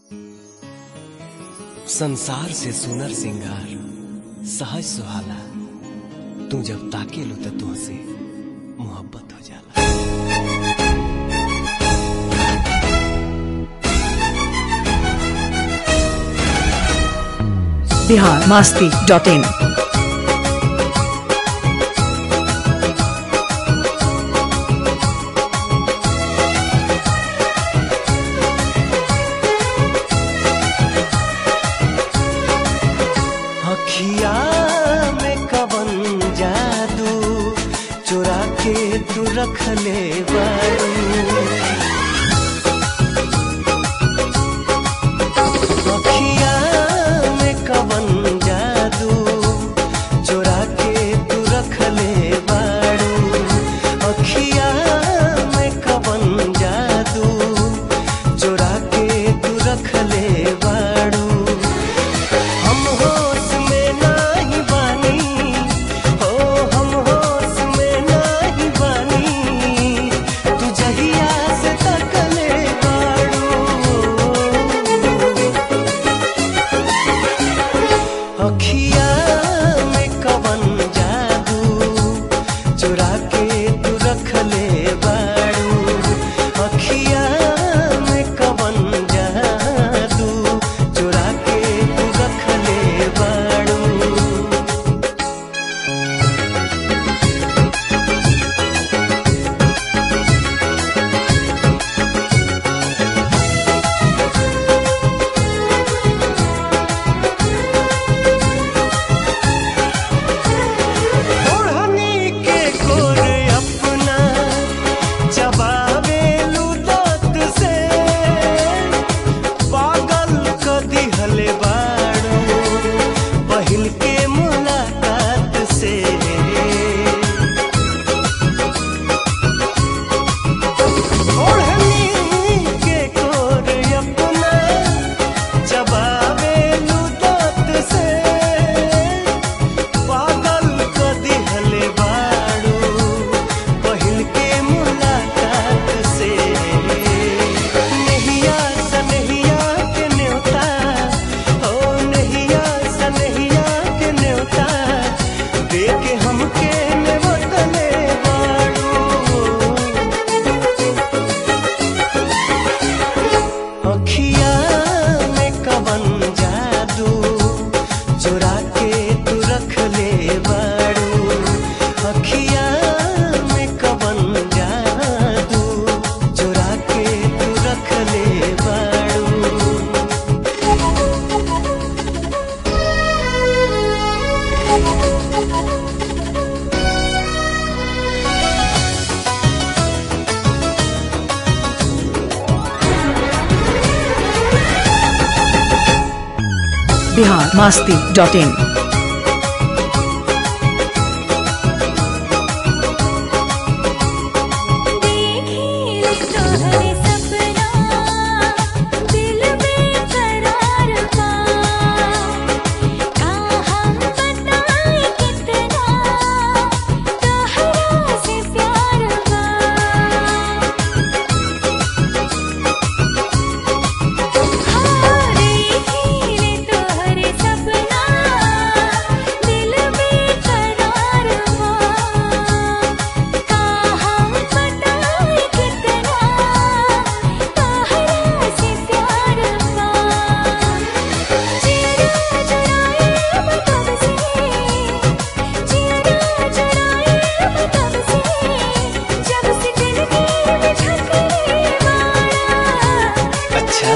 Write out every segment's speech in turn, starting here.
संसार से सुनर सिंगार सहज सुहाला तू जब ताके लो तो तुहसे मोहब्बत हो जाला बिहार मास्ती डॉट इन अखिया में कवन जादू चुरा के तू रख ले बारू अखिया में कवन जादू चुरा के तू रख ले बारू अखिया में कवन जादू चुरा के तू रख ले बारू हम होश में नाही बानी हो हम होश में नाही बानी तू जहिया से तकले बाड़ू अखिया में कवन जादू चुरा के तू रख ले बाड़ू अखिया में कवन जादू चुरा के तू रख ले बाड़ू ओढ़नी के गोर अपना चबावे लुदत से पागल क दिहले बाड़ू पहिल के मुलाकात से ओढ़नी के गोर अपना चबावे लुदत से पागल क दिहले बाड़ू पहिल के मुलाकात से नहिया सनहिया के न्योता हो नहिया सनहिया के न्योता दे के हमके नेवतले बाड़ू अखिया में कवन जादू चुरा के तू रख ले बाड़ू अखिया में कवन जादू चुरा के तू रख ले बाड़ू बिहार मास्ती डॉट इन देखी तोहरे सपना दिल में करार पा का हम बताएं कितना तोहरा से प्यार बा देखी तोहरे सपना दिल में करार बा का हम बताएं कितना तोहरा से प्यार बा जिया जुड़ाए मतलब से जिया जुड़ाए मतलब से जब से दिल में झकरे मारा अच्छा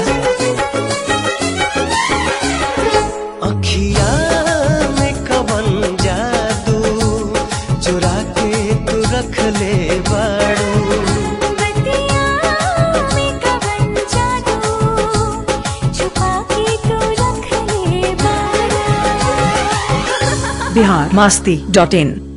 अखिया में कवन जादू चुरा के तू रख ले बाड़ू बतिया में कवन जादू छुपा के तू रख ले बारा बिहार मास्ती डॉट इन